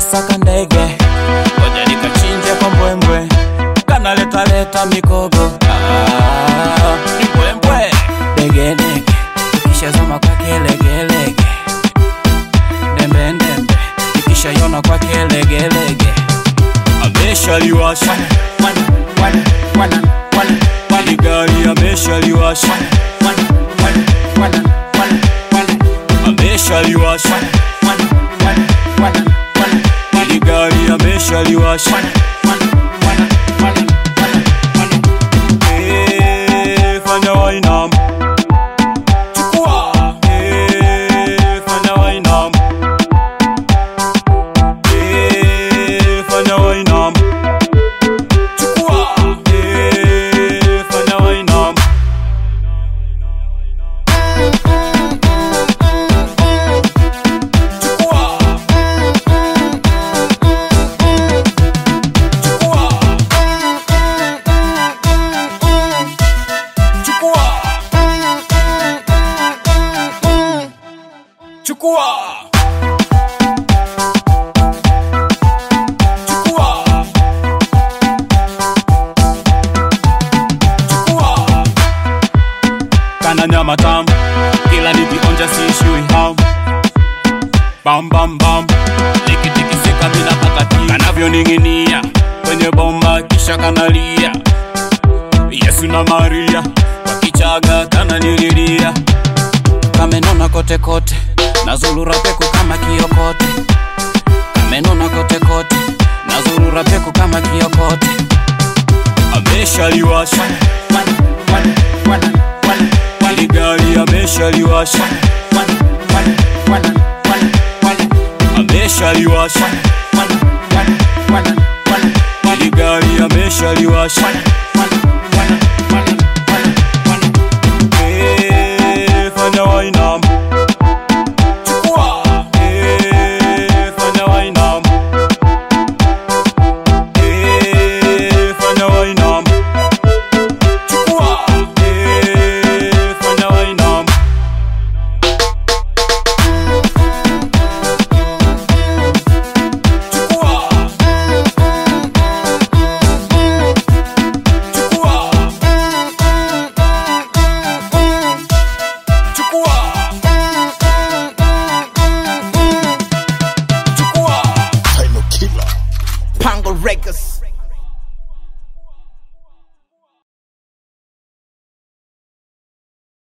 saka ndege ngoja nikachinje kwa mbwembwe kanaletaleta mikogo ah, ni mbwembwe degedege ikishazama kwake legelege ndembendembe ikishayona kwake legelege ameshaliwasha ili gari ameshaliwasha ameshaliwasha ili gari ameshaliwasha Eh, fanya wainam chukua Eh, fanya wainam Eh, fanya wainam chukua Eh, fanya wainam chukua chukua chukua chukua chukua chukua kana nyama tamu kila nikionja siishiwi hamu bam bam bam likitikisika bila pakati kanavyoning'inia kwenye bomba kisha kanalia yesu na maria wakichaga kananililia kamenona kote kote nazulura peku kama kiokote kamenona kote kote nazulura peku kama kiokote ameshaliwasha ili gari ameshaliwasha ameshaliwasha ili gari ameshaliwasha Eh, fanya wainam chukua Eh, fanya wainam Eh, fanya wainam chukua Eh, fanya wainam chukua chukua chukua chukua Final killer. Pango Records.